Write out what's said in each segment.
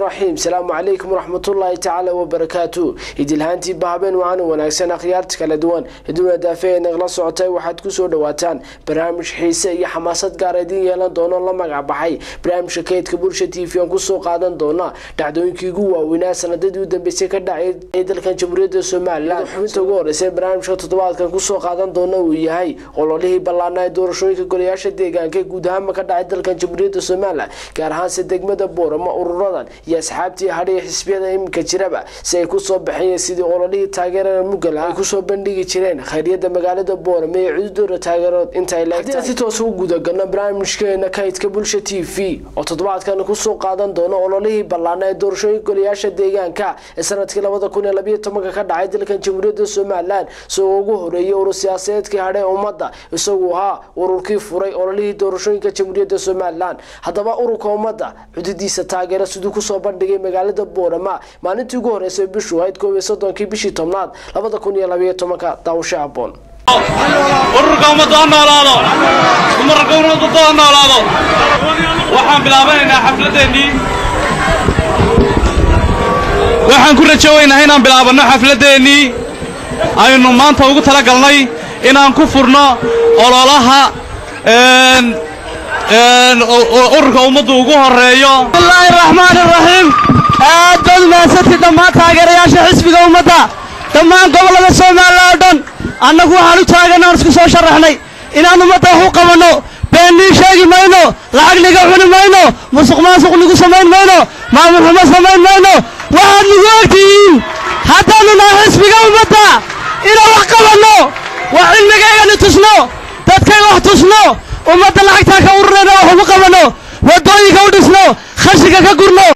raxiim salaamu calaykum waraxmatullaahi tacaala wabarakaatu idilhaantii bahabeen wacan wanaagsan akhyaarta kala duwan iduna daafe ee nagla socotay waxaad kusoo dhawaataan barnaamij xiise iyo xamaasad gaar idiin yeelan doono la magac baxay barnaamijka kaydka bulsha t v aan kusoo qaadan doona dhacdooyinkii ugu waaweynaa sanadadii u dambeysay ka dhacay ee dalkan jamhuuriyadda somalilan xubinta ugu horeysa barnaamijka toddobaadkan kusoo qaadan doona uu yahay ololihii ballaana ee doorashooyinka golayaasha deegaanka ee guud ahaanba ka dhacay dalkan jamhuuriyadda somalilan gaar ahaanse degmada boorama ururadan iyo asxaabtii hadhiya xisbiyada iminka jiraba si ay kusoo baxeen sidii ololihii taageerada mugal ay kusoo bandhigi jireen khayryada magaalada boorame ee cududooda taageerood intaay leegtahay si toos u gudagalno barnaamijkeena kaydka bulsha t v oo toddobaadkan kusoo qaadan doono ololihii ballaana ee doorashooyinka golayaasha deegaanka ee sanadkii labada kun iyo labayo tobanka ka dhacay dalkan jamhuuriyadda somalilan isagoo ugu horeeyay urur siyaasadeedkii hadhe ummadda isagu ahaa ururkii furay ololihii doorashooyinka jamhuuriyadda somalilan haddaba ururka ummadda cududiisa taageera siduu kusoo bandhigay magaalada boorama maalintii ugu horeysay bishu ahayd koob iyo soddonkii bishii tobnaad labada kun iyo labayo tobanka daawasho aboon ururka ummaddu ha noolaado dumarka ummaddu ha noolaado waxaan bilaabanaynaa xafladeennii waxaan ku rajooweynaa inaan bilaabanno xafladeennii aynu maanta ugu tala galnay inaan ku furno ololaha ururka ummaddu ugu horreeyo bismillaahi raxmaan iraxiim aad baad umahadsantid dhammaan taageerayaasha xisbiga ummadda dhammaan gobollada soomaaliya oo dhan annagu waxaan u taaganna aan isku soo sharaxnay inaan ummadda wax u qabanno beennii sheegi mayno lacag niga cuni mayno musuq maasuq nigu samayn mayno maamul xumo samayn mayno waxaad nagu ogtihiin haddaannu nahay xisbiga ummadda inaan wax qabanno wax cilmigaygani tusno dadkay wax tusno ummadda lacagtaa ka ururayna wax ugu qabanno waddooyinka u dhisno khashiga ka gurno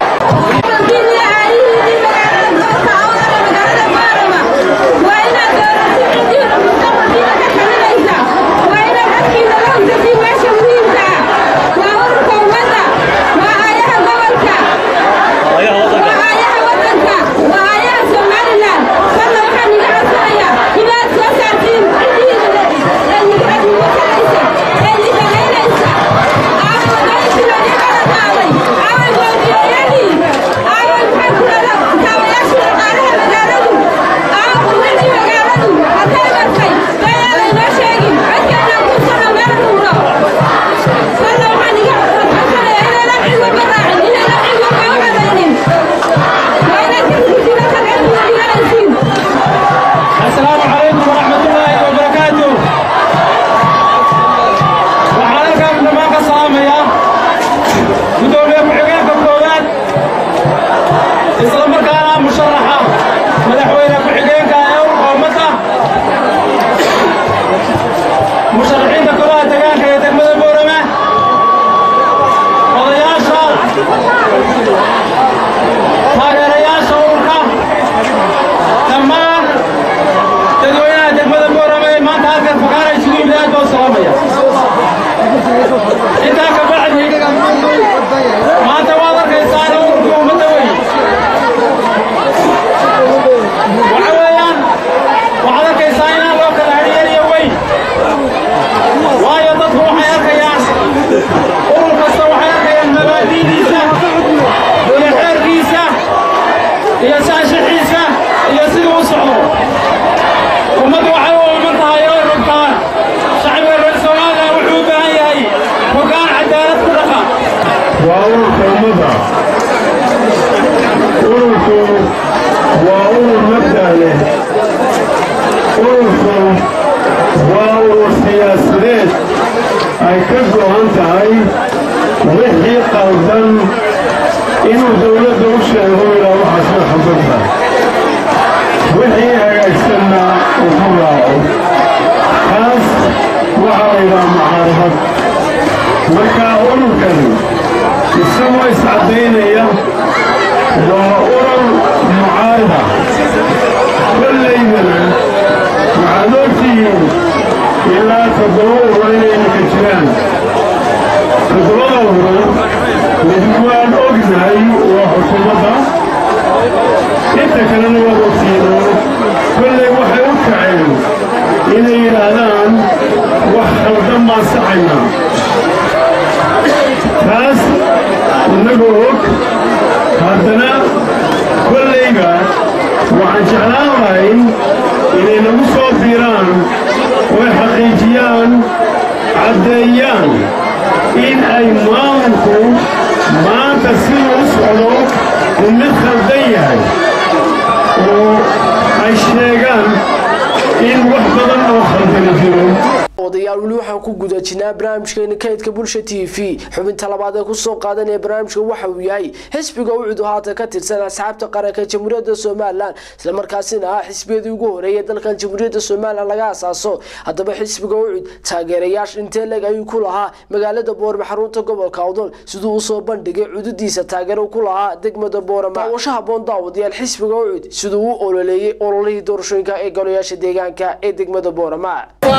taas innagoo og haddana kollayba waxaan jeclaan lahay inay nagu soo biiraan oy xaqiijiyaan caddeeyaan in ay maamulku maanta siduu u socdo uu mid khaldan yahay oo ay sheegaan in wax badan oo khaldani jiro odayaal weli waxaan ku guda jirnaa barnaamijkeena kaydka bulsha t v xubinta labaad ee kusoo qaadanaya barnaamijka waxa uu yahay xisbiga ucud oo haatan ka tirsan asxaabta qaranka jamhuuriyadda somalilan islamarkaasina ah xisbiyadii ugu horeeyay dalkan jamhuuriyadda somalilan laga asaaso haddaba xisbiga ucud taageerayaasha intee leg ayuu ku lahaa magaalada boorama xarunta gobolka awdal siduu usoo bandhigay cududiisa taageero ku lahaa degmada boorama daawasho haboon daawadayaal xisbiga ucud siduu u ololeeyey ololihii doorashooyinka ee golayaasha deegaanka ee degmada boorama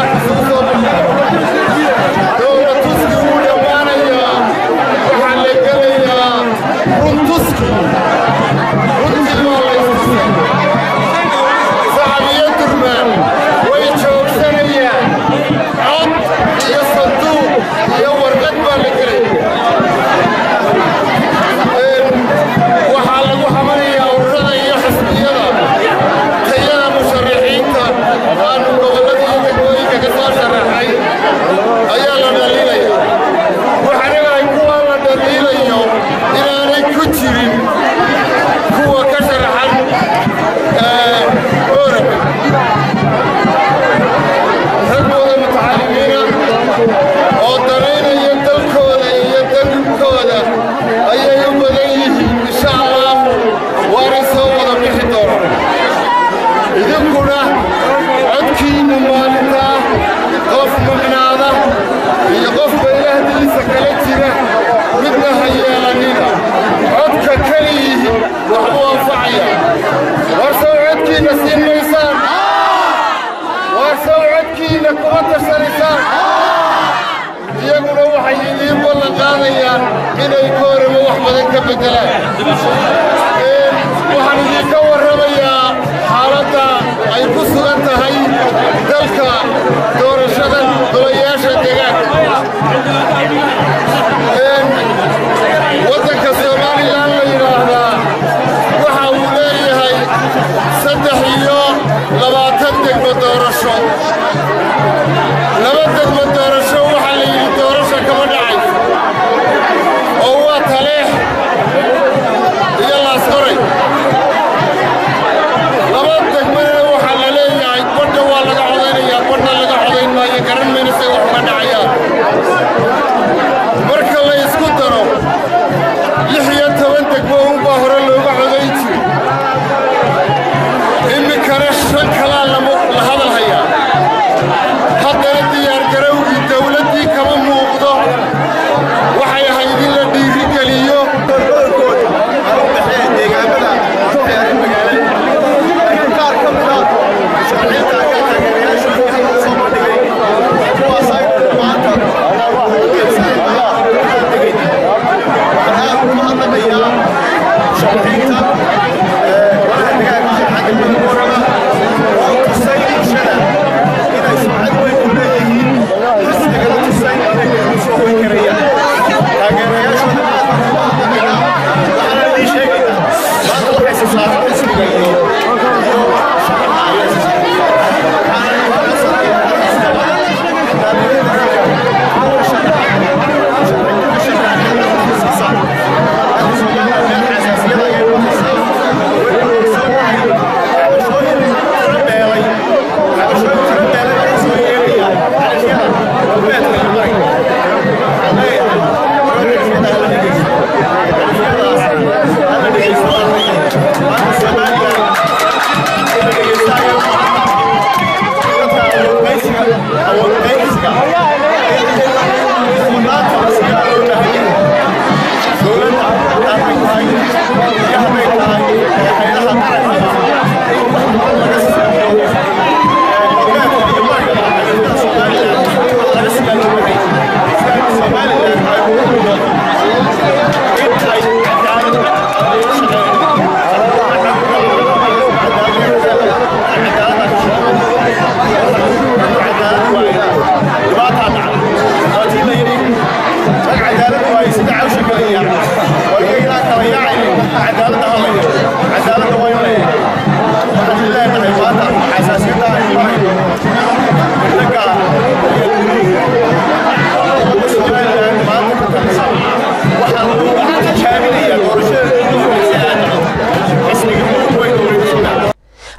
dowla tuski wuu dhammaanayaa waxaa la gelayaa run tuski runtii waa la istusay sacab iyo durmaan way joogsanayaan cod iyo sanduuq iyo warqad baa la gelaya waxaa lagu xamanayaa ururada iyo xisbiyada tayada musharaxiinta aanu gobollada iyo degmooyinka ka soo sharaxay ayaa la dhaliilaya waxaan ogahay kuwa la dhaliilayo inaanay ku jirin kuwa ka sharaxan ooraba rag wada mutacalimiina oo danaynaya dalkooda iyo dalkooda ayay u badan yihiin insha allah waanay soo wada bixi doonaan idinkuna codkiinna maalintaa qof maqnaada iyo qofba ilaahdiisa kala jira midna ha yeelanina codka keliyihi waxbuu anfacaya war sow codkiinna siin maysaan war sow codkiinna kuma tashanaysaan iyaguna waxay idiin ballan qaadayaan inay goorama wax badan ka beddelaan waxaan idinka warramayaa xaaladda ay ku sugan tahay dalka doorashada golayaasha deegaanka waddanka somalilan la yidhaahdaa waxa uu leeyahay saddex iyo labaatan degmo doorasho laba degmo doorasho waxaa la yidhi doorasha kama dhacayso oo waa taleex iyo laasqoray laba degmana waxaa la leeyahay badha waa laga codaynayaa badha laga codayn maayo garan mayna say wax uga dhacayaan marka la isku daro lix iyo toban degmo unbaa hore looga codayn jiray iminkana shan kalaa lama la hadal hayaa haddana diyaargarowgii dawladdii kama muuqdo waxay ahayd in la dhiirigeliyo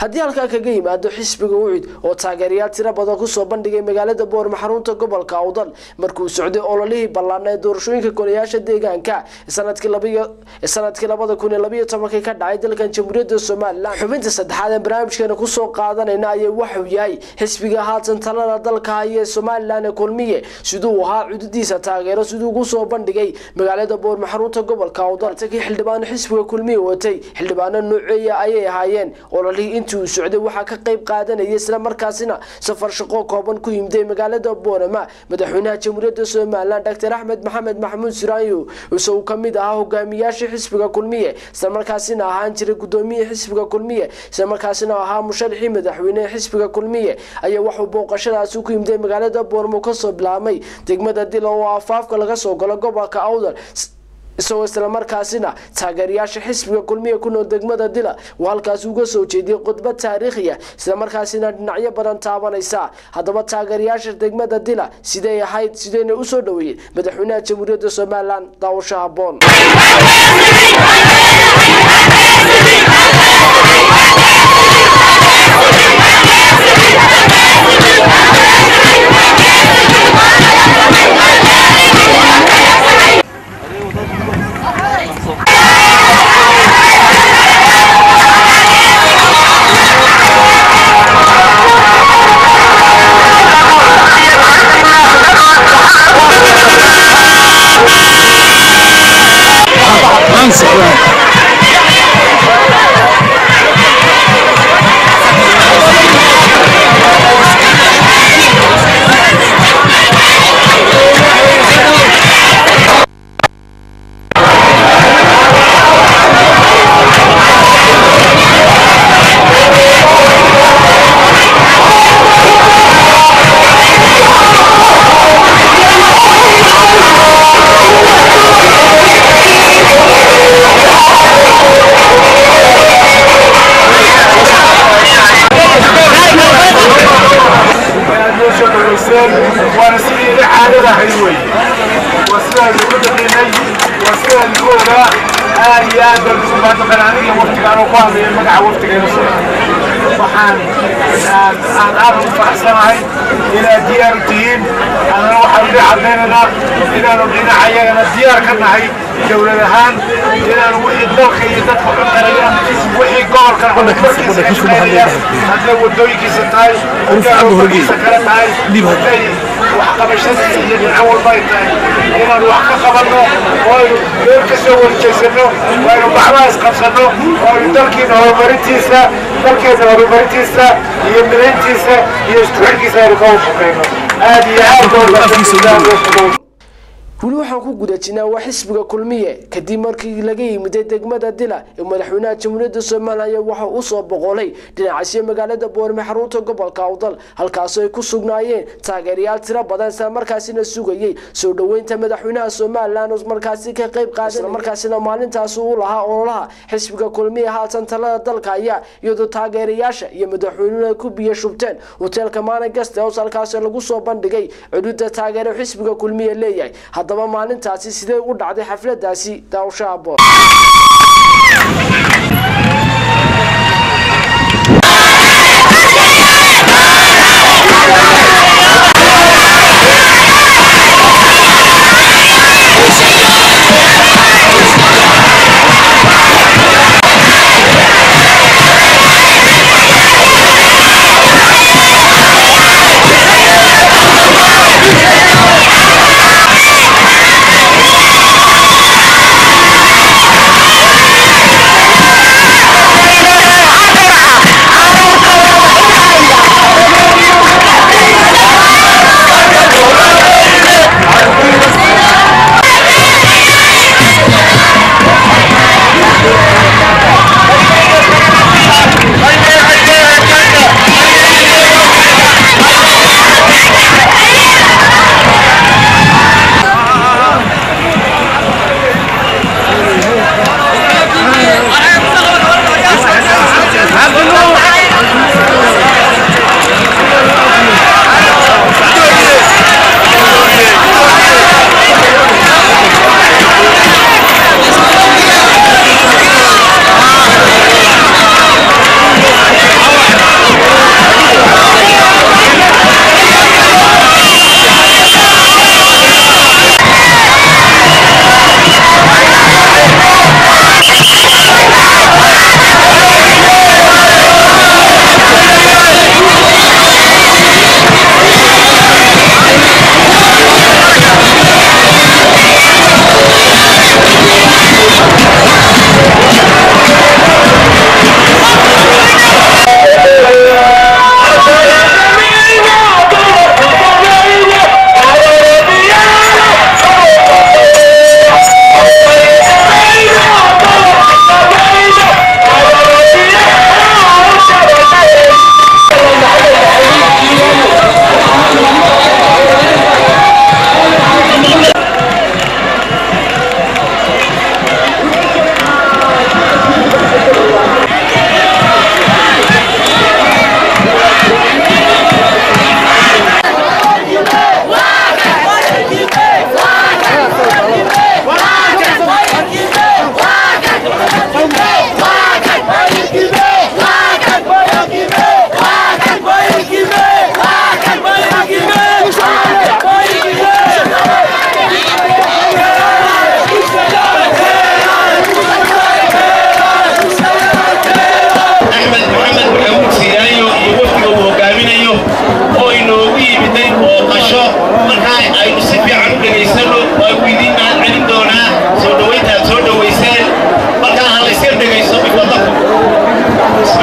haddii halkaa kaga yimaado xisbiga ucid oo taageerayaal tiro badan kusoo bandhigay magaalada boorma xarunta gobolka awdal markuu socday ololihii ballaana ee doorashooyinka golayaasha deegaanka sanadkii labada kun iyo labayo tobankii ka dhacay dalkan jamhuuriyadda somalilan xubinta saddexaad ee barnaamijkeena kusoo qaadanayna ayaa waxuu yahay xisbiga haatan talada dalka haya ee somalilan ee kulmiye siduu ahaa cududiisa taageero siduu kusoo bandhigay magaalada boorma xarunta gobolka awdal takii xildhibaano xisbiga kulmiye watay xildhibaano nooceeya ayay ahaayeen ololihii intii uu socday waxaa ka qayb qaadanayay isla markaasina safar shaqo kooban ku yimday magaalada boorama madaxweynaha jamhuuriyadda somalilan dr axmed maxamed maxamuud siraanyo isagoo kamid ahaa hogaamiyaasha xisbiga kulmiye islamarkaasina ahaan jiray gudoomiye xisbiga kulmiye islamarkaasina ahaa musharaxii madaxweynehe xisbiga kulmiye ayaa waxuu booqashadaasi ku yimday magaalada booramo kasoo bilaabmay degmada dila oo afaafka laga soo galo gobolka awdal isagoo islamarkaasina taageerayaasha xisbiga kulmiya ku nool degmada dila uu halkaasi uga soo jeediyey khudbad taariikhiya islamarkaasina dhinacyo badan taabanaysa haddaba taageerayaasha degmada dila siday ahayd sidayna usoo dhaweeyeen madaxweynaha jamhuuriyadda somalilan daawasho haboon waana sidii caadada ahayd wey waa sidaan ugu daqiinay waa sidaan ugu ogaa aad iyo aad baan ugu mahadnaqan aniga waftigaan oo ku hadlaya magaca waftigeena soo waxaan aan aan aad ugu faraxsanahay inaad diyaar u tihiin annana waxaan idin cadaynaynaa inaanu dhinacayagana diyaar ka nahay dowlad ahaan inaanu wixii dalka iyo dadka u qaraya wixii gobolkan horumarkiisa ka shaqeynaya hadday wadooyinkiisa tahay hadday horumarkiisa kale tahay hadday waxqabashadiisa iyo dhinaco walba ay tahay inaanu wax ka qabanno oo aynu meel ka soo warjeysano oo aynu gacmaha isqabsanno oo aynu dalkiina horumarintiisa dalkeena horumarintiisa iyo midayntiisa iyo isku xirkiisa aynu ka wafaqayno aad iyo aad baa weli waxaan ku guda jirnaa waa xisbiga kulmiye kadib markii laga yimiday degmada dila ee madaxweynaha jamhuuriyadda somalilan waxa uu soo boqolay dhinacasyo magaalada boorme xarunta gobolka awdal halkaasoo ay ku sugnaayeen taageerayaal tiro badan islamarkaasina sugayey soo dhoweynta madaxweynaha somalilan oo markaasi ka qayb qaadan markaasina maalintaasi uu lahaa ololaha xisbiga kulmiye haatan talada dalka ayaa iyadoo taageerayaasha iyo madaxweynuhu ay ku biyo shubteen hoteelka maalin gaste hoos halkaasi lagu soo bandhigay cududa taageero xisbiga kulmiye leeyahay haddaba maalintaasi sidee u dhacday xafladaasi daawashaha boor Thank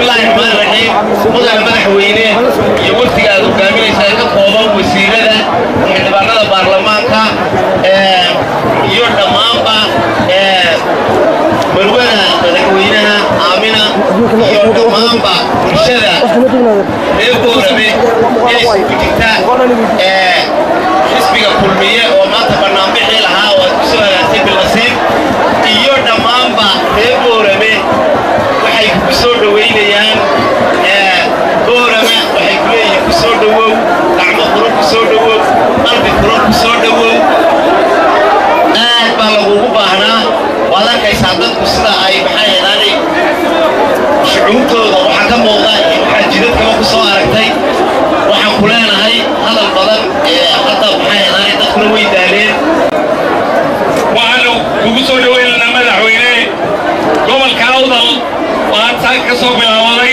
bismillaahi raxmaani raxiim mudane madaxweyne iyo wafdiga aad hogaaminaysa ee ka kooban wasiirada xildhibaanada baarlamaanka iyo dhammaanba marwada madaxweynaha aamina iyo dhammaanba bulshada reer boorame ee isugu jirta xisbiga kulmiye oo maanta banaanbixii lahaa oo aad ku soo hagaagtay bilnasiib iyo dhammaanba reer boorame waxay ku soo dhoweynayaan boorame waxay ku leeyihiin ku soo dhowow gacmo furo ku soo dhowow qalbi furo ku soo dhowow aad baa lagugu baahnaa waad arkaysaa dadku sida ay maxaa yeedaanay shucuurtooda waxaa ka muuqda iyo waxaa jidadkaba ku soo aragtay waxaan ku leenahay hadal badan ee hadda maxaa yeedaanay dadkuna way daaleen waxaanu kugu soo dhoweynaynaa madaxweyne gobolka awdal waxaad saa ka soo bilaabaday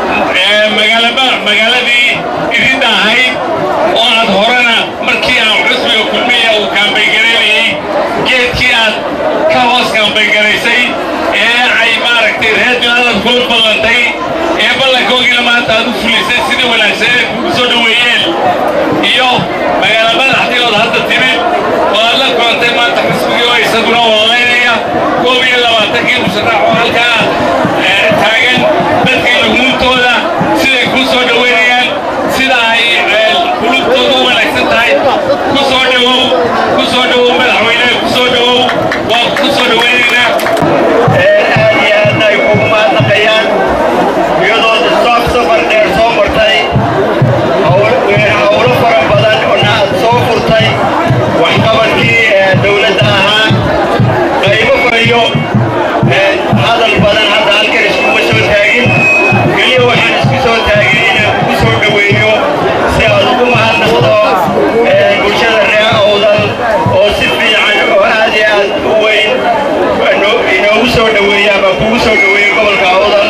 magaaladii iridda ahayd oo aad horena markii aan xusbiga kulmiya uu kaambaygaraynayey geedkii aad ka hoos kaambaygaraysay ee ay maaragtay reerjilaalad kula ballantay ee ballankoogina maanta aad u fulisay sidii wanaagsan ee kugu soo dhoweeyeen iyo magaala madaxdiiod hadda timid oo aad la kulantay maanta xisbigii oo isaguna walaalaynaya koob iyo labaatankii musharax oo halkaa taagan dadkii lugmuuntooda siday kuu soo dhoweynayaan sida ay qulubtooda u wanaagsan tahay ku soo dhowow ku soo dhowow madaxweyne ku soo dhowow waa ku soo dhoweynaynaa aad iyo aadna ay kugu mahadnaqayaan iyadoo soo safar dheer soo martay howlo fara badan oona aad soo furtay waxqabadkii dowladda ahaa qaybo fariyo hadal badan hadda halkan iskuma soo taagin keliya waxaan isku soo taagin inaan kugu soo dhoweeyo si aad ugu mahadnaqdo bulshada reer awdal oo si fiican oo aad iyo aad u weyn inoogu soo dhoweeya ama kugu soo dhoweeya gobolka awdal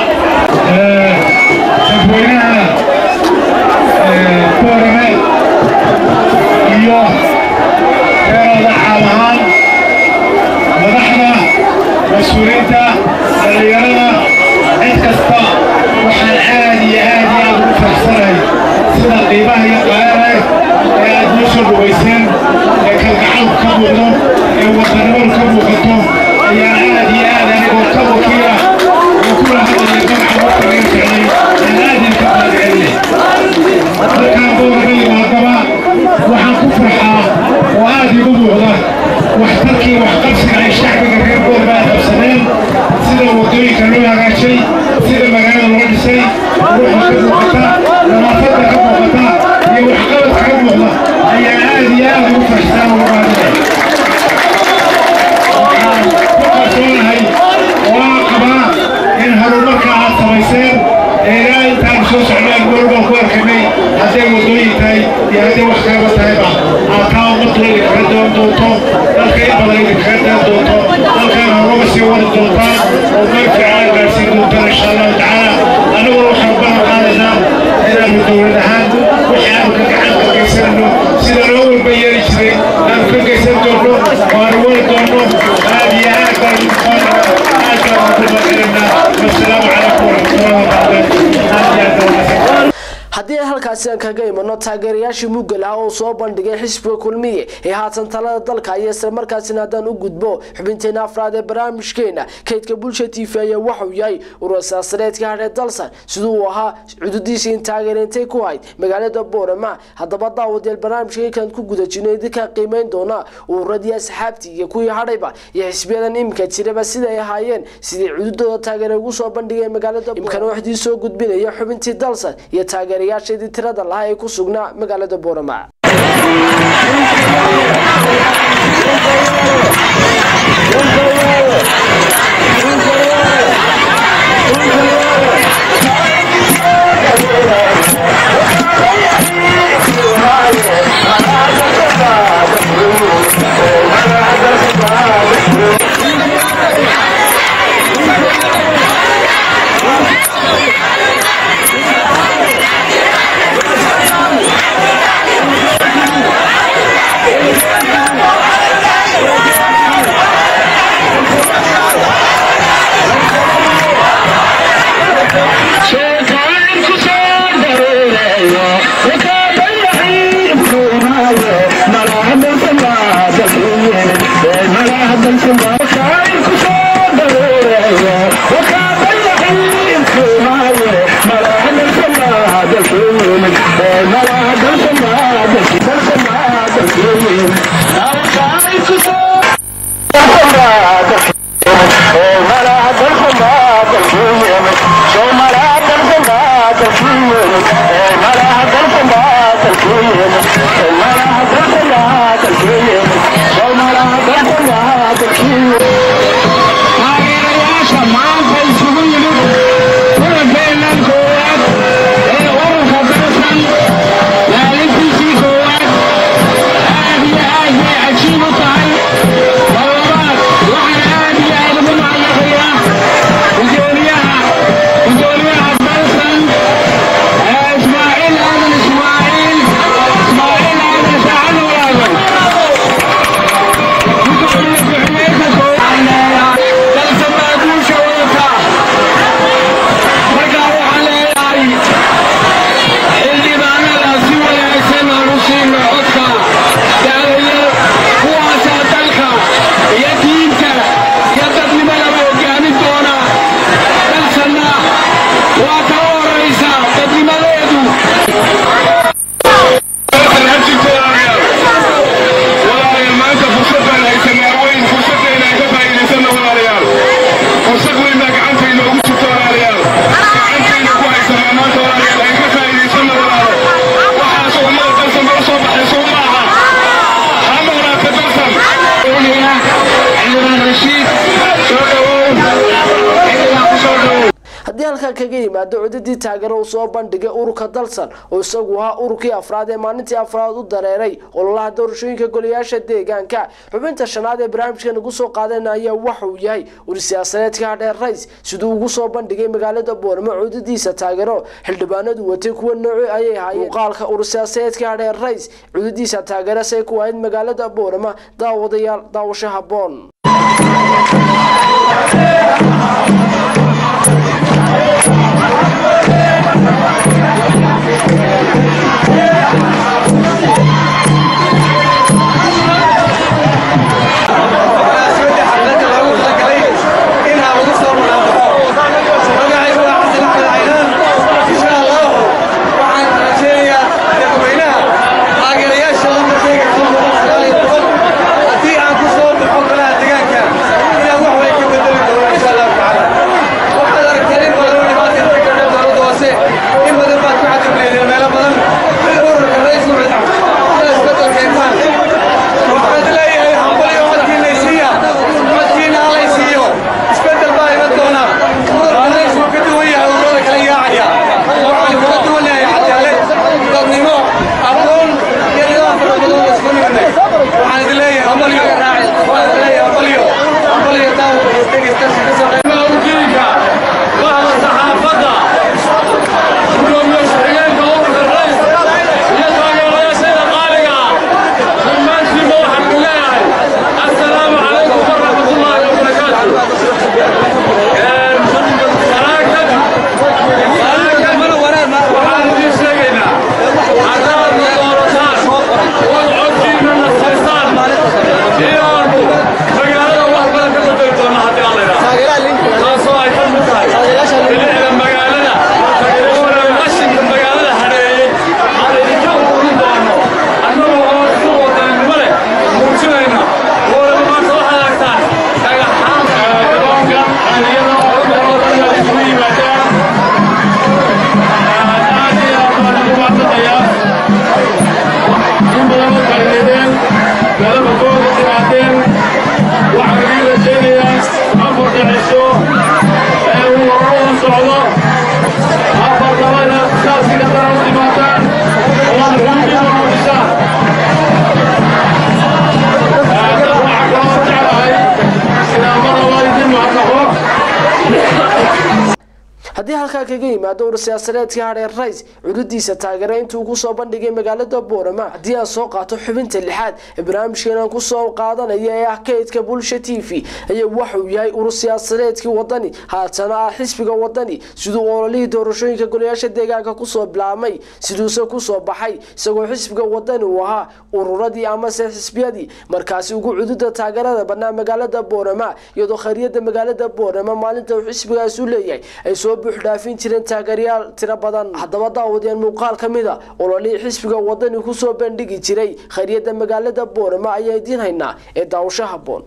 dadweynaha boorame iyo reerooda caam ahaan madaxda mas-uuliyiinta dhallinyarada cid kasta waxaan aad iyo aad iyo aad ugu faraxsanahay sida qiimaha iyo qaalaha ee aad noo soo dhowayseen ee kalgacalku ka muuqdo ee wadanimadu ka muuqato ayaan aad iyo aad anigoo ka wakiila oo kula hadlaya magaca waqtiga ficnay aan aad idinka mahadcelinay halkaan boorama yimaadaba waxaan ku farxaa oo aad igu muuqda waxtarkii waxqabsiga ay shacbiga reer boorama ay qabsadeen sida waddooyinka loo hagaajay sida magaalada loo dhisay ruuxa ka muuqata nadaafadda ka muuqata iyo waxqabadka ka muuqda ayaa aad iyo aad ugu farxsaa ugu mahadinay waxaan ku qarsoonahay oo aan qabaa in horumarka aad samayseen ee ilaa intaan soo socnaan goolbaan ku arkanay hadday waddooyin tahay iyo hadday wax kalaba tahayba aad taa ummaddu idinkaga doon doonto dalka in badan idinkaga daan doonto dalkan horuma sii wadi doontaan oo meel fiican gaarsiin doontaan insha allahu tacaala aniguna waxaan balan qaadaynaa inaanu dowlad ahaan wixii aanu ka gacan ka geysanayno sida loo walba yeeli jiray aanu ka geysan doonno oo aanu wadi doonno aad iyo aad baan aad baan ugu mahadcelinaa wasalaamu calaykum waraxmatullahi wabarakaatu aad iyo aad baan ugu haddii halkaasi aan kaga imano taageerayaashii muggal ah oo soo bandhigay xisbiga kulmiye ee haatan talada dalka iyo islamarkaasina haddaan u gudbo xubinteena afraad ee barnaamijkeena kaydka bulsha t v ayaa waxauu yahay ururasaasareedka hadhee dalsan siduu uu ahaa cududiisii in taageerintay ku hayd magaalada boorama haddaba daawadeel barnaamijkaykan ku guda jirno idinkaa qiimeyn doona ururadii asxaabtii iyo kuwii hadhayba iyo xisbiyadan iminka jiraba siday ahaayeen sidii cududooda taageere ugu soo bandhigeen magaalada imkana waxdii soo gudbinaya xubintii dalsan iyo taageerayaasheedii tirada lahaa ee ku sugnaa magaalada boorama haddii halkaa kaga yimaado cudadii taageero uu soo bandhigay ururka dalsan oo isagu ahaa ururkii afraad ee maalintii afraad u dareeray ololaha doorashooyinka golayaasha deegaanka xubinta shanaad ee barnaamijkan ugu soo qaadan ayaa waxauu yahay uri siyaasadeedka hadheer rays siduu ugu soo bandhigay magaalada booramo cudadiisa taageero xildhibaanadu watay kuwa nooci ayay ahaayeen muuqaalka urur siyaasadeedka hadheer rays cudadiisa taageero say ku ahayd magaalada boorama daawadayaal daawasho haboon haddii aan ku soo baxo golaha deegaanka inaan wax way ka bedeli doono insha allahu tacaala markaa kaga yimaado ur siyaasadeedkii hadheer rays cududiisa taageera intuu kusoo bandhigay magaalada boorama haddii aan soo qaato xubinta lixaad ee barnaamijkeenan kusoo qaadanaya ee ah kaydka bulsha t v ayaa waxauu yahay urur siyaasadeedkii wadani haatana ah xisbiga wadani siduu ololihii doorashooyinka golayaasha deegaanka kusoo bilaabmay siduuse kusoo baxay isagoo xisbiga wadani uu ahaa ururadii amase xisbiyadii markaasi ugu cududa taageerada banaa magaalada boorama iyadoo khayriyada magaalada boorama maalinta uu xisbigaas u leeyahay ay soo buuxdhaafin jireen taageeryaal tiro badan haddaba daawadeen muuqaal ka mida ololihii xisbiga wadani kusoo bandhigi jiray khayriyada magaalada boorama ayaa idiin haynaa ee daawasho haboon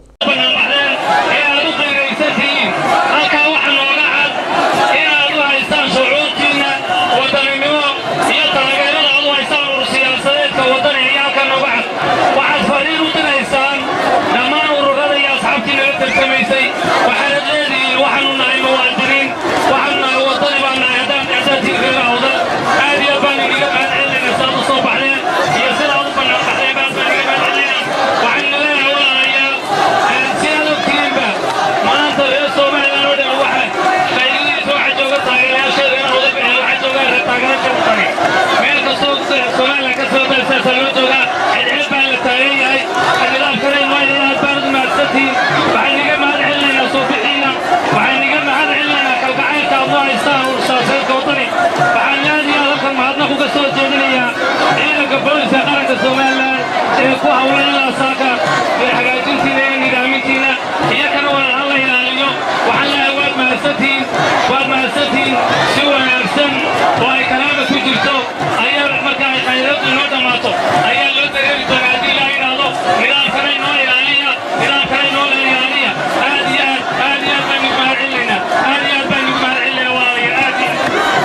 inaad u qayraysantihiin halkaa waxa nooga cad inaad u haystaan shucuurtiinna wadaninimo iyo taageerada aad u haystaan urur siyaasadeedka wadani ayaa halkaa nooga cad waxaad fariin u diraysaan dhammaan ururada iyo asxaabtii naga tartamaysay waxaanad leedihiin waxaanu nahay muwaadiniin waxaanu nahay wadani baan nahay haddaan dhexdaatiin reer awdal aad iyo baan iniga mahadcelinayna sidaad u soo baxdeen iyo sidaad u bannaan baxdeen baan baan iniga mahadcelinayna waxaynu leenahay walaalayaal sidaad ogtihiinba maanta reer somalilan oo dhan waxa qaylidiisa waxaa jooga taageerayaasheeda inaan wada bixin waxaa jooga reer taageerayaasheeda tani meel kastoo somalilan ka soo dalsaasa loo joogaa xidxid baa la taagan yahay nidaamkana inwaydinaad baanad mahadsantihiin waxaan niga mahad celinaynaa soo bixiina waxaan niga mahad celinaynaa kalgacaylka aad noo haystaan ursaaseedka wadani waxaan aadiyaa halkan mahadnaq uga soo jeedinayaa ciidanka booliska qaranka somalilan ee ku hawlan ilaa saaka ee hagaajintiina iyo nidaamintiina iyo kana wada hala ilaaliyo waxaan leeyahay waad mahadsantihiin waad mahadsantihiin si wanaagsan oo ay kalaama ku jirto ayaa marka ay khayraddu inoo dhammaato ayaa loo dareeri doonaa haddii la yidhaahdo nidaamkana inoo ilaaliya nidaamkana inoo ilaaliya aad iyo aad aad iyo aad baan igu mahad celinaynaa aad iyo aad baan igu mahad celinaynaa walaalayaal aad iyo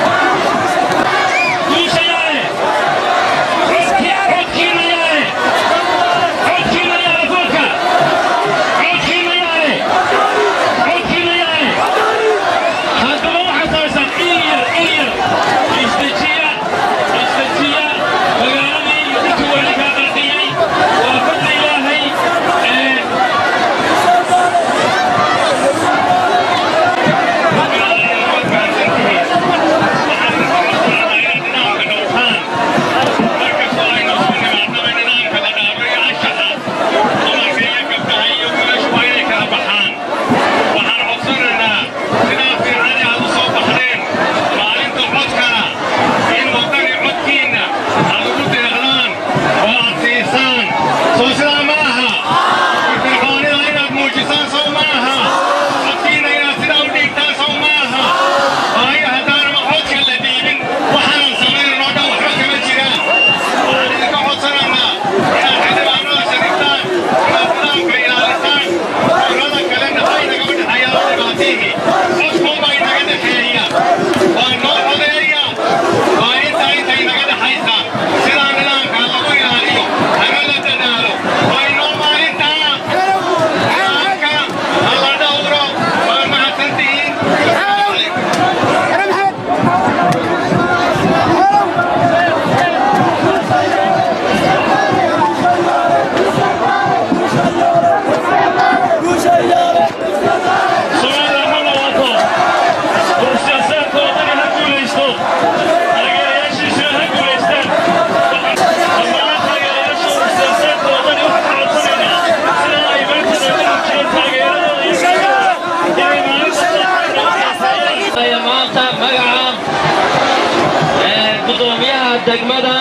guushayaale codkiina yaale codkiina yaale foodka codkiina yaale codkiina yaale haddaba waxaad samaysaan in yar in yar isdejiya isdejiya magaaladii iyo dadkii weli kaa qarqiyey waa fadli ilaahay ee soo sidaa ma aha fircoonida inaad muujisaan sow ma aha codkiina inaad sidaa u dhiigtaan sow ma aha waayo haddaanama codka la dhiibin waxaanan samaynanoo dhan waxba kama jiraan waxaan idinka codsanaynaa inaad xildhibaanada shariftaan inaad nidaamka ilaalisaan urada kalena ay nagama dhexeeyaan oo dhibaatiihii codkuunbaa inaga dhexeeya waa noo codeeya waa intaa intay naga dhexaysa sidaa nidaamka lagu ilaaliyo hana la dadaalo waa inoo maalintaa nidaamka hala dhowro waa mahadsantihiin Somaliland ha noqoto siyaasaadka wadani ha guulaysto taageerayaashiisuna ha guulaystaan dhammaan taageerayaasha siyaasaadka wadani waxaan ka codsanaynaa sida ay maanta nooga muujiyeen taageeradooda iyo inay maalinta maanta magaca gudoomiyaha degmada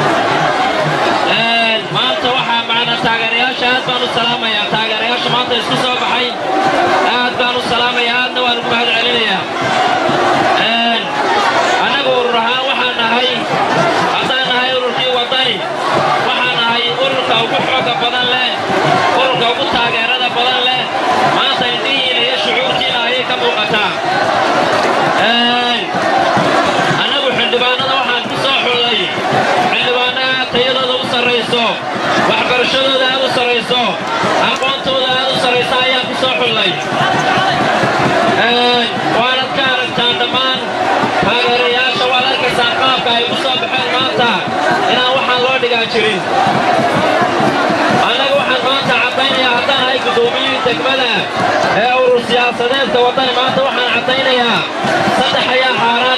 maanta waxaa macna taageerayaasha aad baan u salaamayaa taageerayaasha maanta isku soo baxay aad baan u salaamayaa aadna waan ugu mahad celinayaa annagu urur ahaan waxaan nahay haddaan nahay ururkii wadani waxaan nahay ururka ugu xooga badan leh ururka ugu taageerada badan leh maanta indhihiina iyo shucuurtiina ayay ka muuqataa annagu xildhibaanada waxaan ku soo xullay xildhibaanaha tayadooda u sarrayso waxbarashadooda aad u sarrayso aqoontooda aad u sarraysa ayaan ku soo xullay waanad ka aragtaan dhammaan taageerayaasha waad arkaysaan qaabka ay ku soo baxeen maanta inaan waxaan loo dhigaa jirin annaga waxaan maanta caddaynayaa haddaan ahay guddoomiyihii degmada ee urur siyaasadeedka waddani maanta waxaan caddaynayaa saddex ayaa xaaraan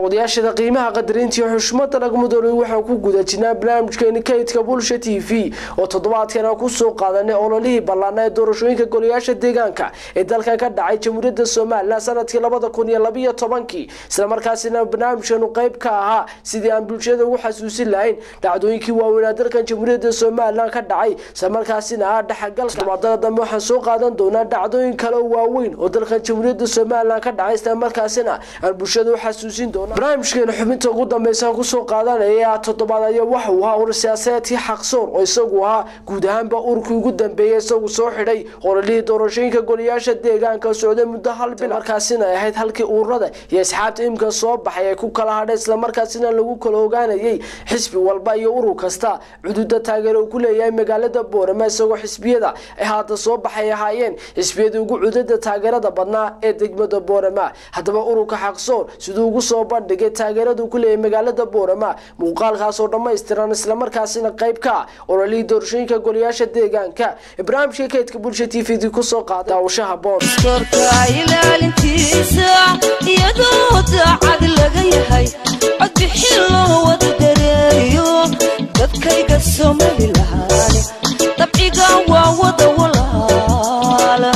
daawadayaashada qiimaha qadarintii xushmada laga mudoolay waxaan ku guda jirnaa barnaamijkeeni kaydka bulsha t v oo toddobaadkana kusoo qaadanay ololihii ballaana ee doorashooyinka golayaasha deegaanka ee dalkan ka dhacay jamhuuriyadda somalilan sanadkii labada kun iyo labiyo tobankii islamarkaasina barnaamijkeenu qayb ka ahaa sidii aan bulshada ugu xasuusin lahayn dhacdooyinkii waaweynaa dalkan jamhuuriyadda somalilan ka dhacay islamarkaasina ah dhexgalka tobaadada dambe waxaan soo qaadan doonaa dhacdooyin kale oo waaweyn oo dalkan jamhuuriyadda somalilan ka dhacay islamarkaasina aan bulshada u xasuusin doona barnaamijkeena xubinta ugu dambeysa kusoo qaadanaya toddobaad ayaa waxa uu ahaa urur siyaasadeedkii xaqsoor oo isagu ahaa guud ahaanba ururkii ugu dambeeyay isagu soo xidhay ololihii doorashooyinka golayaasha deegaanka socday muddo hal bil markaasina ay ahayd halkii ururada iyo asxaabta imika soo baxay ay ku kala hadhay islamarkaasina lagu kala ogaanayay xisbi walba iyo urur kasta cududa taageero uu ku leeyahay magaalada boorama isagoo xisbiyada ay haata soo baxay ahaayeen xisbiyadii ugu cudada taageerada badnaa ee degmada boorama haddaba ururka xaqsoor siduu ugu soo bandhigay taageerada uu ku leeyahay magaalada boorama muuqaalkaasoo dhammaystiran islamarkaasina qayb ka ah ololihii doorashooyinka golayaasha deegaanka barnaamijka kaydka bulsha t v d kusoo qaada daawashaha boor ilaalintiisa iyadoo daacad laga yahay codbixin loo wada dareeriyo dadkayga somalilan dabciga waa wada walaala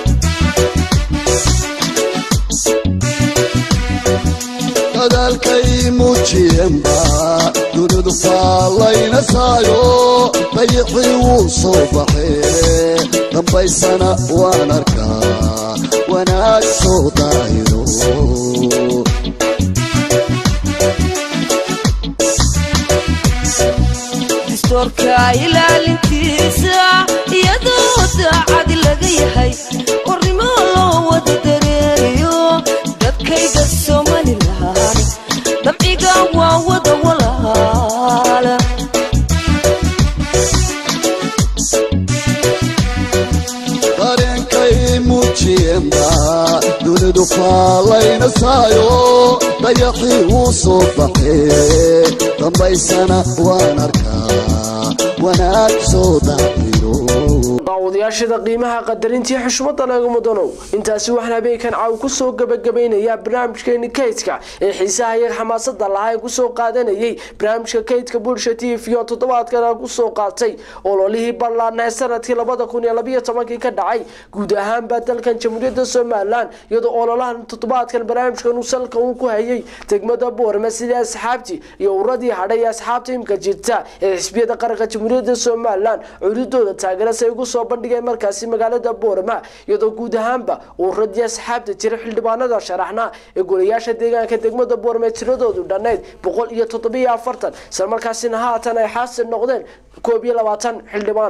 dadaalkay muujiyeenba dunidu faallaynasaayo dayixii wuu soo baxee dambaysana waan arkaa wanaag soo daahiro distoorka ilaalintiisa iyadoo daacad laga yahay warnimo loo wada dareeriyo dadkayga somalilan dabciga waa wada walaala dareenkay muujiyeenba dunidu faallaynasaayo dayaxii wuu soo baxee dambaysana waan arkaa wanaag soo daahiro daawadayaashada qiimaha qadarintii xushmada laga mudanow intaasi waxaan habeenkan caaw kusoo gabagabeynayaa barnaamijkeeni kaydka ee xiisaha iyo xamaasada lahaa ee kusoo qaadanayay barnaamijka kaydka bulsha t v oo toddobaadkana kusoo qaatay ololihii ballaana ee sanadkii labada kun iyo labiyo tobankii ka dhacay guud ahaanba dalkan jamhuuriyadda somalilan iyadoo ololahan toddobaadkan barnaamijkan uu salka uu ku hayay degmada boorame sidii asxaabtii iyo uradii hadhay ee asxaabta imka jirta ee xisbiyada qaranka jamhuuriyadda somalilan cududooda taageerasa ay ugu soo bandhigeen markaasi magaalada boorama iyadoo guud ahaanba uradii asxaabta jira xildhibaanada sharaxna ee golayaasha deegaanka degmada boorame tiradoodu dhannayd boqol iyo toddobiyo afartan isla markaasina haatan ay xaasil noqdeen koob iyo labaatan xildhibaan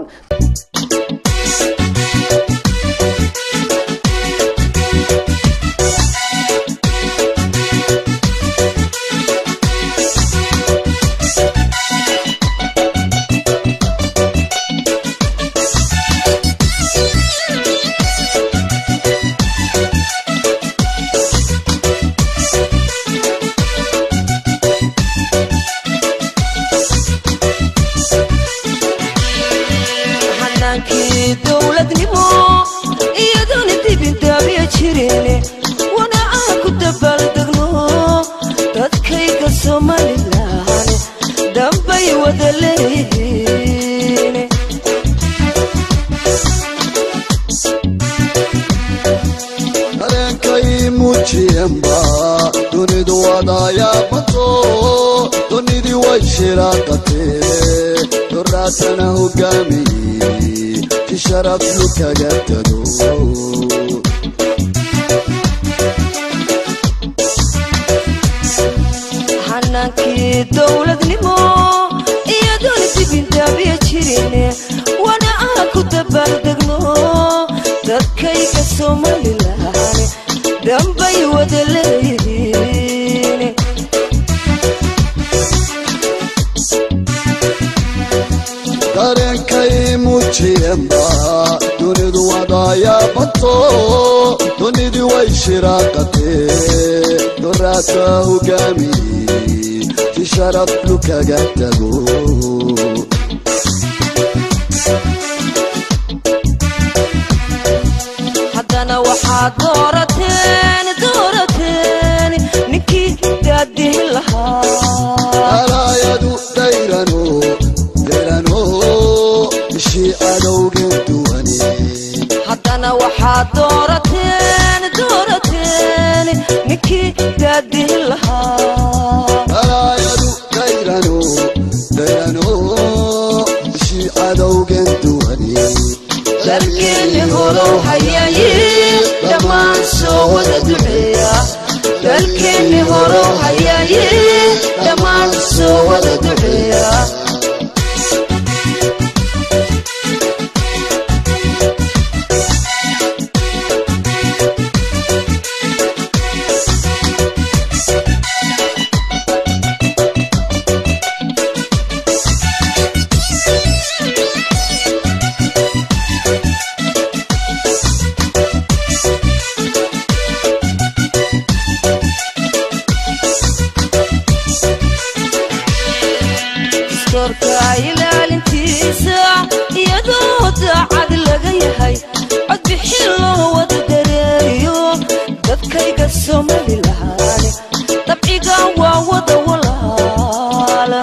xanaankii dowladnimo iyadoona dibindaabyo jireen wana aan ku dabaaldegno dadkayga somalilan dambay wada leeyihiin dareenkay muujiyeenba dunidu wadayaabato dunidii way shiraaqatee doraatana hogaamiyey ti sharafyu kaga tago xanaankii dowladnimo iyadoona dibindaabyo jireen wana aan ku dabaaldegno dadkayga somalilan dambay wada leeyihiin dareenkay muujiyeenba dunidu wadayaabato dunidii way shiraaqatee doraata hogaamiyey ti sharaflu kaga tago haddana waxaad doorateen doorateen ninkii daadih ninkii daadihin lahaa balaayadu dayrano dayrano bishii cadowgan duwani dalkeeni horow hayaye dhammaan soo wada duceeya dalkeeni horow hayaye dhammaan soo wada duceeya dastoorka ilaalintiisa iyadoo daacad laga yahay codbixin loo wada dareeriyo dadkayga somalilahaane dabciga waa wada walaala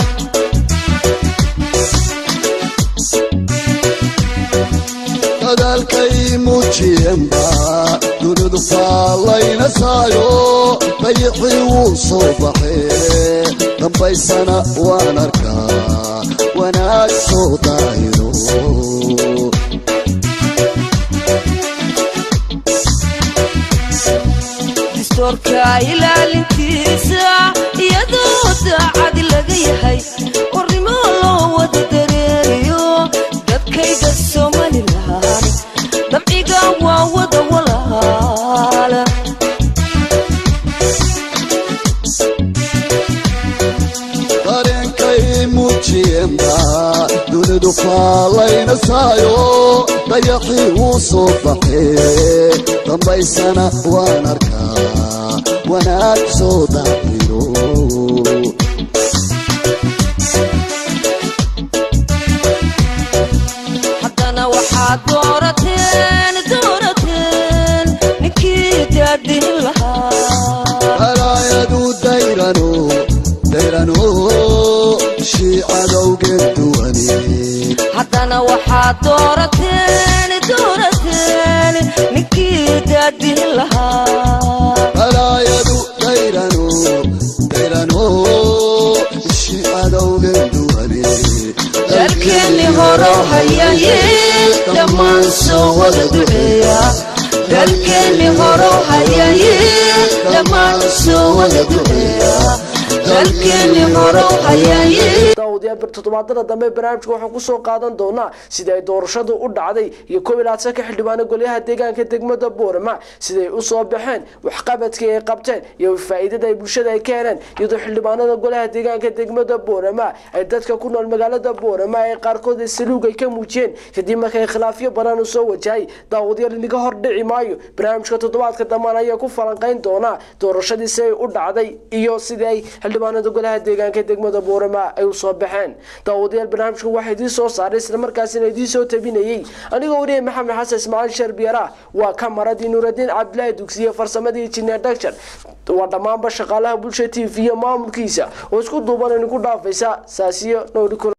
dadaalkay muujiyeenba dunidu faallayna saayo dayixii wuu soo baxee dambaysana waan arkaa wanaag soo daahiro dastoorka ilaalintiisa iyadoo daacad laga yahay warnimo loo wada dareeriyo dadkayga somalilahaane dabciga waa wada walaala dareenkay muujiyeenba dunidu faallayna saayo dayaxii wuu soo baxee dambaysana waan arkaa wanaag soo daahiro haddana waxaad doorateen doorateen ninkii daadihin lahaa balaayadu dayrano dayrano bishii cadowgan duwani haddana waxaad doorateen doorateen ninkii daadihin lahaa balaayadu dayrano dayrano bishii cadowgan duwani dalkeeni horow hayaye dhammaan soo wada duceeya dalkeeni horow hayaye dhammaan soo wada duceeya dalkeeni horow hayaye daawadayaal bir toddobaadada dambe barnaamijka waxaan kusoo qaadan doonaa sida ay doorashadu u dhacday iyo koob iyo labaatanka xildhibaano golyaha deegaanka degmada boorama siday usoo baxeen waxqabadkii ay qabteen iyo faa'iidada ay bulshada ay ka heleen iyadoo xildhibaanada golaha deegaanka degmada boorama ay dadka ku nool magaalada boorama ee qaarkood ay saluug ay ka muujiyeen kadib markay khilaafyo badan u soo wajahay daawadayaal inaga hor dhici maayo barnaamijka toddobaadka dambaan ayaa ku falanqayn doonaa doorashadii si ay u dhacday iyo sidii ay xildhibaanada golaha deegaanka degmada boorama ay usoo baxeen daawadayaal barnaamijka waxaa idiin soo saaray islamarkaasina idiin soo tabinayey anigoo wariyay maxamed xasan ismaaciil sharbiyara waa kamaradii nuuraddiin cabdilaahi dugsiye farsamadii jineer dhagjar waa dhammaanba shaqaalaha bulsha t v iyo maamulkiisa oo isku duuban idinku dhaafaysa saasiyo nooli kula